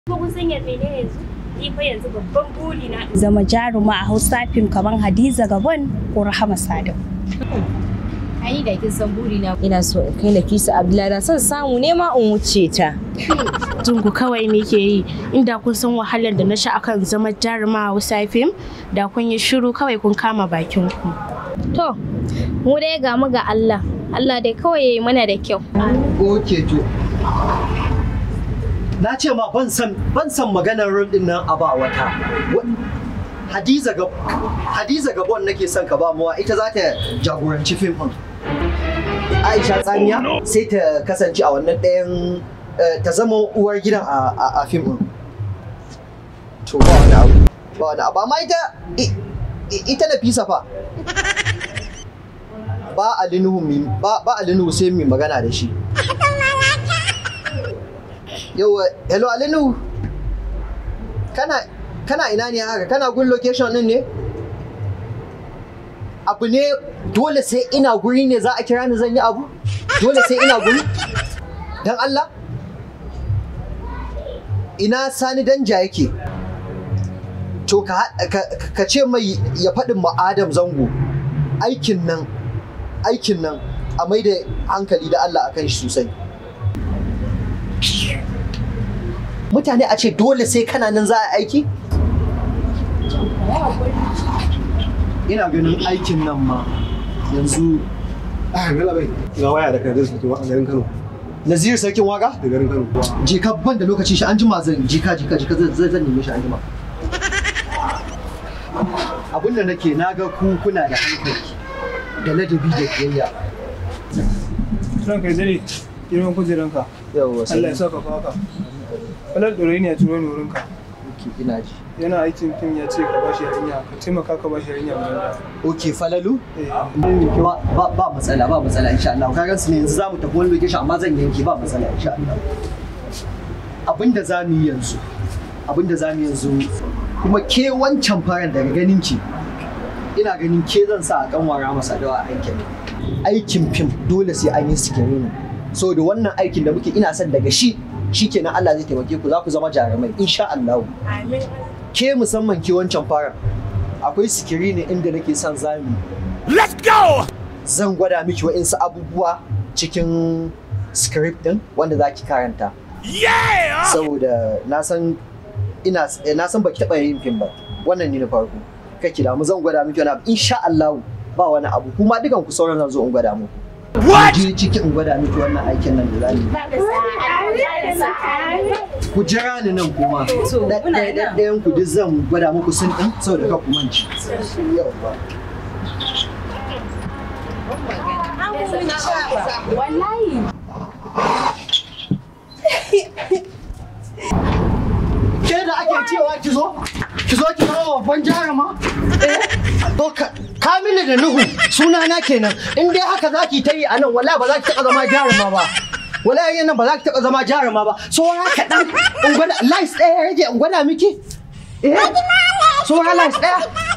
Ko kun san yadda ne yanzu? Ni fa yanzu babban buri na zama jaruma a Hausa fim kamar Hadiza Gabon ko Rahama Sadau. Ai da kin san buri na ina so in kai Nafisa Abdullahi son samu ne ma in wuce ta. Tungu kawai nake yi inda kun san wahalar da na sha akan zama jaruma a Hausa fim da kun yi shiru kawai kun kama bakin ku. To, mu dai ga mu ga Allah. Allah dai kawai ya yi mana da kyau. Oke to. Na ce ma ban san ban san maganar rol din nan a ba wata. Wa- Hadiza Gab Hadiza Gabon nake son ka ba mawa ita za ta jagoranci fim din. Aisha Tsamiya sai ta kasance a wannan ɗayan eh, ta zama uwar gidan a a- a fim din. To ba wani abu. Ba wani abu amma ita i- i- ita Nafisa fa. Ba Alinuhu mi ba ba Alinuhu sai mai magana da shi. Yauwa, hello Alinu. Kana kana ina ne haka? Kana gun location din ne? Abu ne dole sai ina guri ne za a kira ni zan yi abu? Dole sai ina guri? Dan Allah? Ina Sani Danja yake? To ka, haɗa- ka, ka ce mai ya faɗin ma Adam Zango aikin nan aikin nan a mai da hankali da Allah akan shi sosai. mutane a ce dole sai kana nan za a aiki? Ina ganin aikin nan ma yanzu Ah, Bello bai. Ga waya da kadin su a garin Kano. Nazir sarkin waka? Da garin Kano. Jika ban da lokaci shi an jima zan jika jika jika zan zan zan neme shi an jima. Abin da nake na ga ku kuna da hankali da ladabi da biyayya. Ranka ya dare girman kujeranka. Yawwa Allah ya saka faka. Falal ɗorayi ne a turo ni wurinka. ina ji. Yana aikin fim ya ce ka bashi yarinya ka taimaka ka bashi yarinya guda Ok falalu? ɗaya. Ba ba ba matsala ba matsala insha Allah. Ka gansu ne yanzu zamu tafi wani location amma zan yanke ba matsala insha Allah. Abinda za mu yi yanzu abinda za mu yi yanzu kuma ke wancan faran daga ganin ki ina ganin ke zan sa a kanwara masa dawa a aikin aikin fim dole sai an yi sikirini so da wannan aikin da muke ina son daga shi shikenan Allah zai taimake ku za ku zama jarumai insha Allah Amin. ke musamman ke wancan faran akwai sikirini inda nake son zamu zan gwada miki wa'insu abubuwa cikin script din wanda za ki karanta. Saboda na san ina eh, na san baki taɓa yin fim ba. Wannan ne na farko. Kake da mu zan gwada miki wani abu insha Allah ba wani abu kuma dukan ku sauran zan zo in gwada muku. What? Je ciki in gwada miki wannan aikin nan da za mu yi. Ku jira ni nan kuma. Da- da- da- Ɗayan ku duk zan gwada muku sun ɗin saboda ka ku manci. Yawwa. ke da ake cewa ki zo ki zo ki zama babban jaruma eh to ka Kamilu da Nuhu sunana kenan in dai haka zaki ta yi a nan wala ba za ki taɓa zama jaruma ba wala yan nan ba za ki taɓa zama jaruma ba saura kaɗan in gwada lies ɗaya ya rage in gwada miki eh saura lies ɗaya